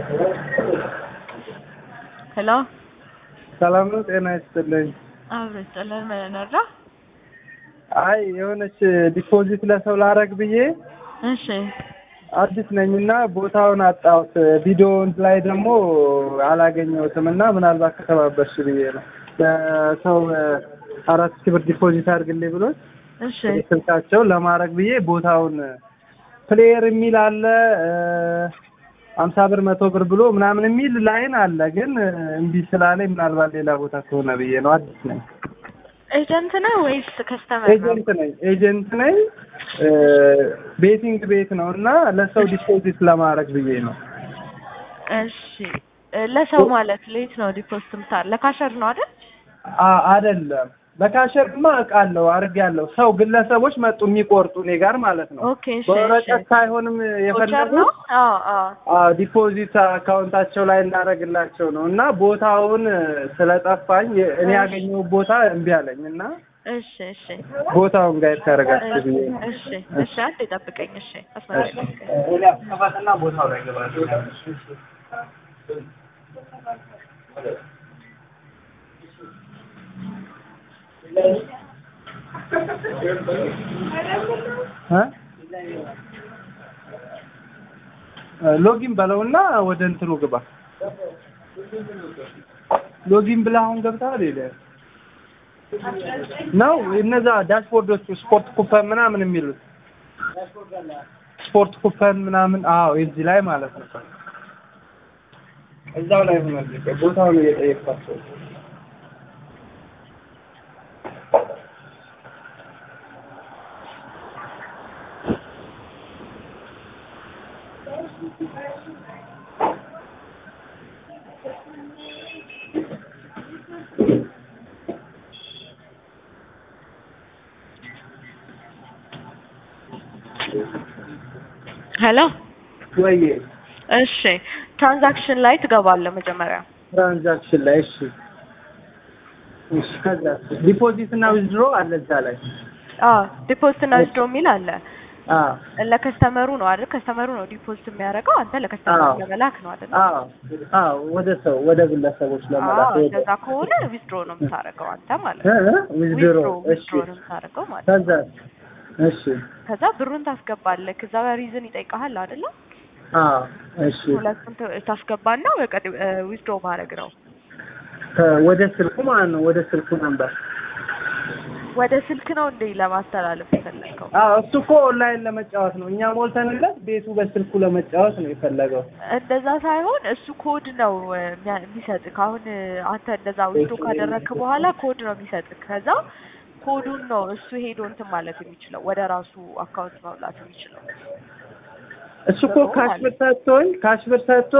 ሄሎ ሰላም ነው። ጤና ይስጥልኝ። አብሮ ይስጥልን። ምን እንርዳ? አይ የሆነች ዲፖዚት ለሰው ላረግ ብዬ እሺ አዲስ ነኝ እና ቦታውን አጣሁት። ቪዲዮውን ላይ ደግሞ አላገኘሁትም እና ምናልባት ከተባበርሽ ብዬ ነው። ለሰው አራት ሺህ ብር ዲፖዚት አድርግልኝ ብሎ እሺ ስልካቸው ለማድረግ ብዬ ቦታውን ፕሌየር የሚል አለ አምሳ ብር መቶ ብር ብሎ ምናምን የሚል ላይን አለ። ግን እምቢ ስላለኝ ምናልባት ሌላ ቦታ ከሆነ ብዬ ነው። አዲስ ነኝ። ኤጀንት ነህ ወይስ ከስተመር ነው? ኤጀንት ነኝ ኤጀንት ነኝ። ቤቲንግ ቤት ነው እና ለሰው ዲፖዚት ለማድረግ ብዬ ነው። እሺ ለሰው ማለት ሌት ነው ዲፖዚት ምታል ለካሸር ነው አይደል? አ- አይደለም በካሸርማ አውቃለሁ አድርጌያለሁ። ሰው ግለሰቦች መጡ የሚቆርጡ እኔ ጋር ማለት ነው። ኦኬ እሺ በወረቀት እሺ ሳይሆንም ቮቸር ነው? የፈለጉት አዎ አዎ አዎ ዲፖዚት አካውንታቸው ላይ እናደርግላቸው ነው እና ቦታውን ስለጠፋኝ እኔ ያገኘው ቦታ እምቢ አለኝ እና እሺ እሺ ቦታውን ጋር ታደርጋችሁ ብዬ ነው። እሺ እሺ አንዴ ጠብቀኝ። እሺ አስመጣኝ ጠብቀኝ። እኔ አስከፋትና ቦታው ላይ ገባለሁ። እ? ሎጊን በለውና ወደ እንትኑ ግባ። ሎጊን ብለህ አሁን ገብተሃል ይለ ነው እነዛ ዳሽቦርዶቹ ስፖርት ኩፐን ምናምን የሚሉት ስፖርት ኩፐን ምናምን አዎ እዚህ ላይ ማለት ነው። እዛው ላይ ሆነ ቦታውን እየጠየቅኳቸው ሄሎ ወይ እሺ ትራንዛክሽን ላይ ትገባለህ መጀመሪያ። ትራንዛክሽን ላይ እሺ እሺ ከዛ ዲፖዚት እና ዊዝድሮ አለ እዛ ላይ አዎ ዲፖዚት እና ዊዝድሮ የሚል አለ። አዎ ለከስተመሩ ነው አይደል? ከስተመሩ ነው ዲፖዚት የሚያደርገው። አንተ ለከስተመሩ አዎ። ለመላክ ነው አይደል? አዎ አዎ ወደ ሰው ወደ ግለሰቦች ለመላክ አዎ ወደ እንደዛ ከሆነ ዊዝድሮ ነው የምታደርገው አንተ ማለት ነው። ዊዝድሮ ዊዝድሮ እሺ ዊዝድሮ ነው የምታደርገው ማለት ነው። ከዛ እሺ ከዛ ብሩን ታስገባለህ። ከዛ ሪዝን ይጠይቀሃል አይደለ? አዎ እሺ ሁለቱን ት- ታስገባና በቃ ዊዝድሮ ማድረግ ነው። ከ- ወደ ስልኩ ማለት ነው ወደ ስልኩ ነበር ወደ ስልክ ነው እንዴ ለማስተላለፍ የፈለግከው? አዎ እሱ እኮ ኦንላይን ለመጫወት ነው እኛ ሞልተንለት ቤቱ በስልኩ ለመጫወት ነው የፈለገው እንደዛ ሳይሆን እሱ ኮድ ነው እ, የሚያ- የሚሰጥህ። አሁን እ, አንተ እንደዛ ዊዝድሮ ካደረግክ በኋላ ኮድ ነው የሚሰጥህ። ከዛ ኮዱን ነው እሱ ሄዶ እንትን ማለት የሚችለው ወደ ራሱ አካውንት መብላት የሚችለው። እሱ እኮ ካሽ ብር ሰጥቶኝ ካሽ ብር ሰጥቶ